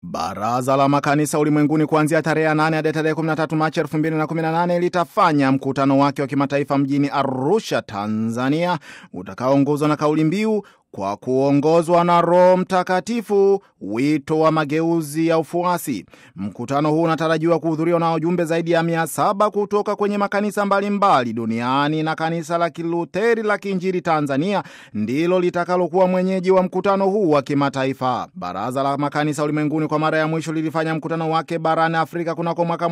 Baraza la makanisa ulimwenguni kuanzia tarehe 8 hadi tarehe 13 Machi 2018 litafanya mkutano wake wa kimataifa mjini Arusha, Tanzania, utakaoongozwa na kauli mbiu kwa kuongozwa na Roho Mtakatifu, wito wa mageuzi ya ufuasi. Mkutano huu unatarajiwa kuhudhuriwa na wajumbe zaidi ya mia saba kutoka kwenye makanisa mbalimbali duniani na kanisa la Kiluteri la Kiinjili Tanzania ndilo litakalokuwa mwenyeji wa mkutano huu wa kimataifa. Baraza la makanisa ulimwenguni kwa mara ya mwisho lilifanya mkutano wake barani Afrika kunako mwaka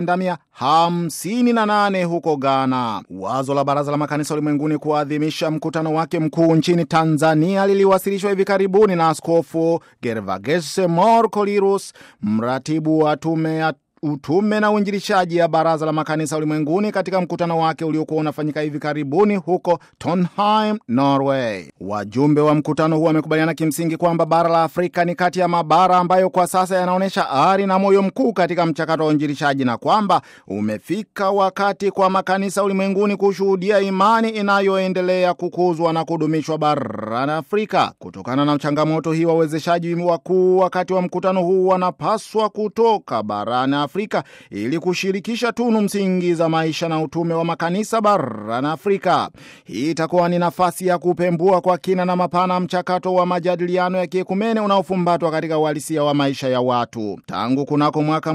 1958 huko Ghana. Wazo la Baraza la makanisa ulimwenguni kuadhimisha mkutano wake mkuu nchini Tanzania liliwasilishwa hivi karibuni na Askofu Gervagese Morkolirus, mratibu wa tume ya utume na uinjilishaji ya Baraza la Makanisa Ulimwenguni katika mkutano wake uliokuwa unafanyika hivi karibuni huko Trondheim, Norway. Wajumbe wa mkutano huu wamekubaliana kimsingi kwamba bara la Afrika ni kati ya mabara ambayo kwa sasa yanaonyesha ari na moyo mkuu katika mchakato wa uinjilishaji na kwamba umefika wakati kwa makanisa ulimwenguni kushuhudia imani inayoendelea kukuzwa na kudumishwa barani Afrika. Kutokana na changamoto hii, wawezeshaji wakuu wakati wa mkutano huu wanapaswa kutoka barani Afrika ili kushirikisha tunu msingi za maisha na utume wa makanisa barani Afrika. Hii itakuwa ni nafasi ya kupembua kwa kina na mapana mchakato wa majadiliano ya kiekumene unaofumbatwa katika uhalisia wa maisha ya watu. Tangu kunako mwaka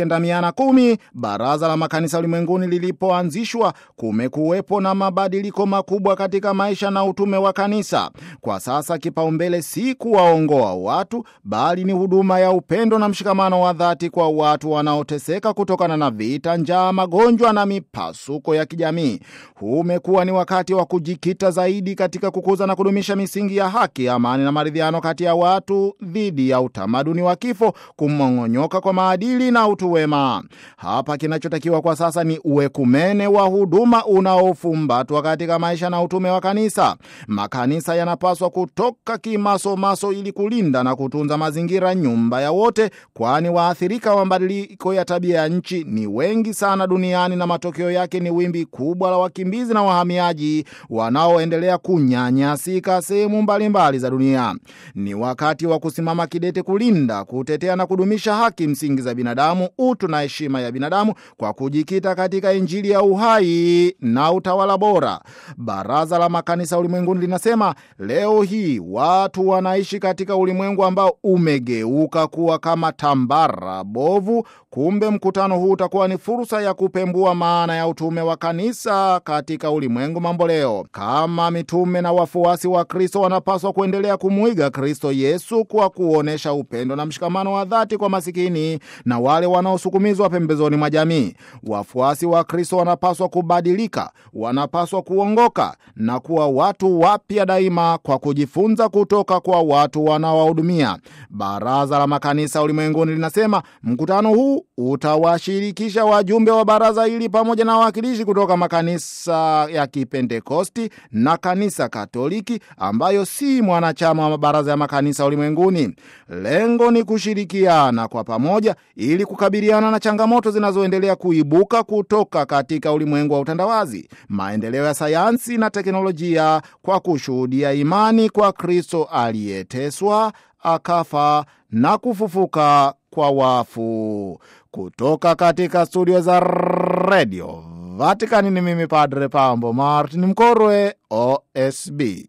1910 Baraza la Makanisa Ulimwenguni lilipoanzishwa, kumekuwepo na mabadiliko makubwa katika maisha na utume wa kanisa. Kwa sasa kipaumbele si kuwaongoa watu, bali ni huduma ya upendo na mshikamano wa dhati kwa watu wanaoteseka kutokana na vita, njaa, magonjwa na mipasuko ya kijamii. Huu umekuwa ni wakati wa kujikita zaidi katika kukuza na kudumisha misingi ya haki, amani na maridhiano kati ya watu dhidi ya utamaduni wa kifo, kumong'onyoka kwa maadili na utu wema. Hapa kinachotakiwa kwa sasa ni uekumene wa huduma unaofumbatwa katika maisha na utume wa kanisa. Makanisa yanapaswa kutoka kimasomaso ili kulinda na kutunza mazingira, nyumba ya wote, kwani waathirika wa mabadiliko ya tabia ya nchi ni wengi sana duniani na matokeo yake ni wimbi kubwa la wakimbizi na wahamiaji wanaoendelea kunyanyasika sehemu mbalimbali za dunia. Ni wakati wa kusimama kidete kulinda, kutetea na kudumisha haki msingi za binadamu, utu na heshima ya binadamu kwa kujikita katika Injili ya uhai na utawala bora. Baraza la Makanisa Ulimwenguni linasema leo hii watu wanaishi katika ulimwengu ambao umegeuka kuwa kama tambara bovu. Kumbe mkutano huu utakuwa ni fursa ya kupembua maana ya utume wa kanisa katika ulimwengu mambo leo. Kama mitume na wafuasi wa Kristo wanapaswa kuendelea kumwiga Kristo Yesu kwa kuonyesha upendo na mshikamano wa dhati kwa masikini na wale wanaosukumizwa pembezoni mwa jamii. Wafuasi wa Kristo wanapaswa kubadilika, wanapaswa kuongoka na kuwa watu wapya daima kwa kujifunza kutoka kwa watu wanaowahudumia. Baraza la Makanisa Ulimwenguni linasema mkutano huu utawashirikisha wajumbe wa baraza hili pamoja na wawakilishi kutoka makanisa ya Kipentekosti na kanisa Katoliki ambayo si mwanachama wa mabaraza ya makanisa ulimwenguni. Lengo ni kushirikiana kwa pamoja ili kukabiliana na changamoto zinazoendelea kuibuka kutoka katika ulimwengu wa utandawazi, maendeleo ya sayansi na teknolojia, kwa kushuhudia imani kwa Kristo aliyeteswa akafa na kufufuka kwa wafu. Kutoka katika studio za redio Vatikani ni mimi Padre Pambo Martin Mkorwe, OSB.